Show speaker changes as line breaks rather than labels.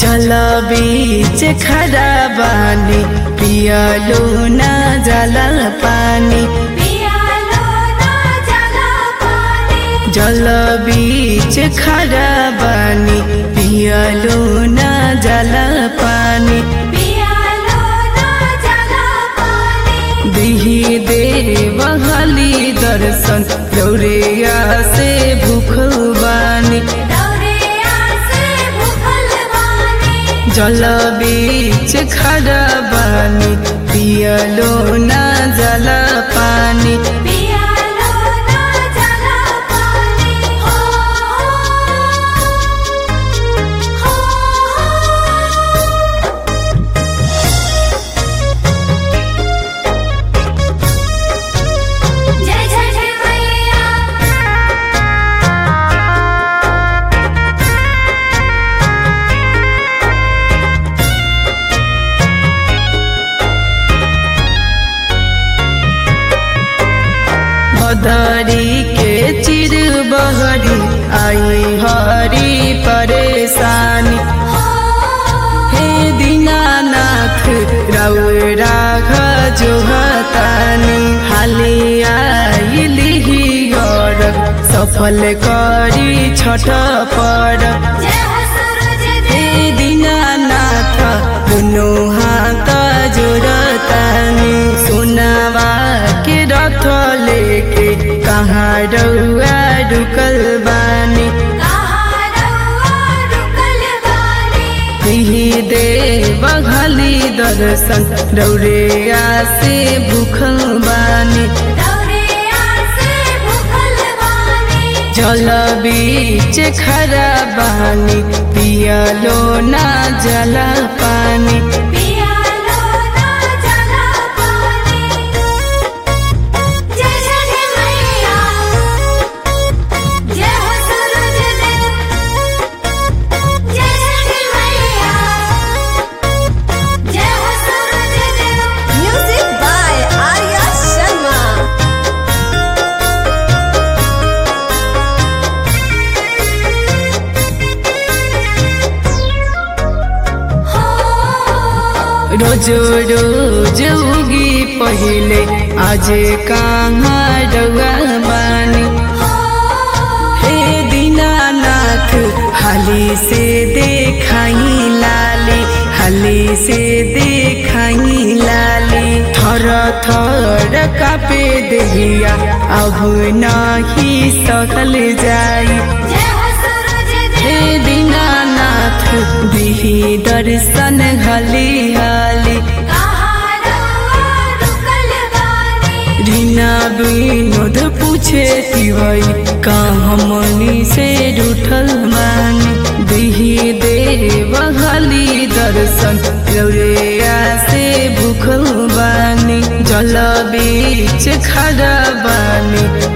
जल बीच खड़ा बानी पियलो न जल पानी
पियालो ना जला पानी
जल बीच खड़ा बानी पियलो न जल पानी
पियालो ना जला पानी
दिही देव हली दर्शन गौरिया से भूख बानी
दौरिया से भूखल बानी
जल बीच खड़ा बानी पियलो न जल पानी
पियालो ना जला पानी हो हो जय जय जय मैया
बदरी के चिर बहरी आई हरी परेशानी हे दीनानाथ रौराघ जो हतानी हाली आइली और सफल करी छठ पर
जय हो सूरज
हे दीनानाथ दुनो हाथ जोड़तानी सुनावा के रथ लेके कहाँ रउआ रुकल बानी
कहाँ रउआ रुकल बानी
दिही दे बघली दर्शन रौरेया से भूखल बानी
दौरिया से भूखल बानी
जल बीच खड़ा बानी पियलो ना जल पानी
पियालो ना जला पानी जय जय जय मैया जय हो सूरज देव जय जय जय मैया जय हो सूरज देव
Music by Arya Sharma.
हो
रोज रोज उगी पहिले आज कहाँ रउआ बानी हे दीनानाथ हाली से देखाई लाली हाली से देखाई लाली थर थर कापे देहिया अब नाही सकल जाई
जय हो सूरज
हे
देव
दीनानाथ दिही दर्शन हली हाली
कहाँ रउआ रुकल बानी
रीना विनोद पूछे तिवई का हमनी से रूठल मानी दिही देव हली दर्शन रौरेया से भूखल बानी जल बीच खड़ा बानी